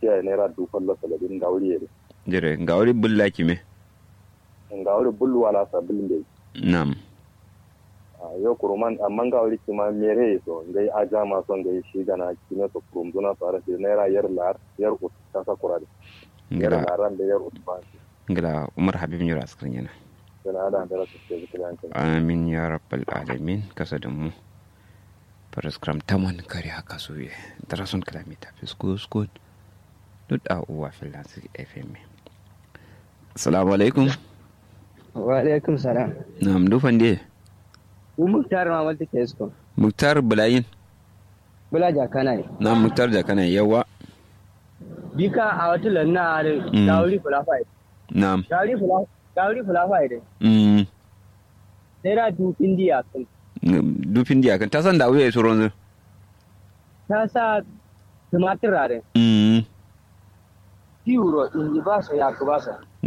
tiya naira dufan la saladin ga wuri yare jire ga wuri bulla kime ga wuri bullu wala sa bulin da nam yau kuruman amma ga wuri kima mere so ngai aja ma son ngai shi gana kime so kurum duna fara shi naira yar lar yar ut ta sa kurade yar ngila laran da yar ut ba ngila umar habib nyura askrin yana sana da da su ke zikiran kan amin ya rabbal alamin kasa da mu paraskram taman kare haka su ye darason kalamita fisko skot duk a uwa filansi fm assalamu alaikum wa alaikum salam nam dufan de ku muktar ma wanda ke isko muktar bulayin bula jakana ne na muktar da kana yawa bika a wata lanna da Mm. dawuri fulafai nam dawuri fulafai dawuri fulafai da mm sai da du indiya kan dufin diya kan ta san da wuya su ronzu ta sa tumatir rare mm euro in ji ba su ya ku ba su